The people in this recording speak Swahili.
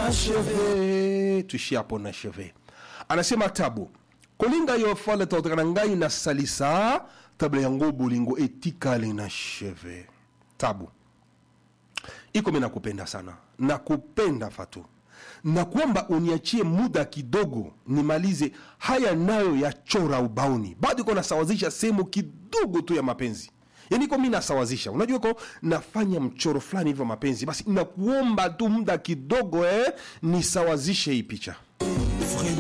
acheve tuishie hapo na cheve anasema tabu kolinga yo fale tautaka na ngai na salisa tabla yango bolingo etikali na cheve tabu iko mi nakupenda sana nakupenda fatu na kwamba uniachie muda kidogo nimalize haya nayo ya chora ubaoni bado iko nasawazisha sehemu kidogo tu ya mapenzi yani iko mi nasawazisha unajua iko nafanya mchoro fulani hivyo mapenzi basi nakuomba tu muda kidogo eh, nisawazishe hii picha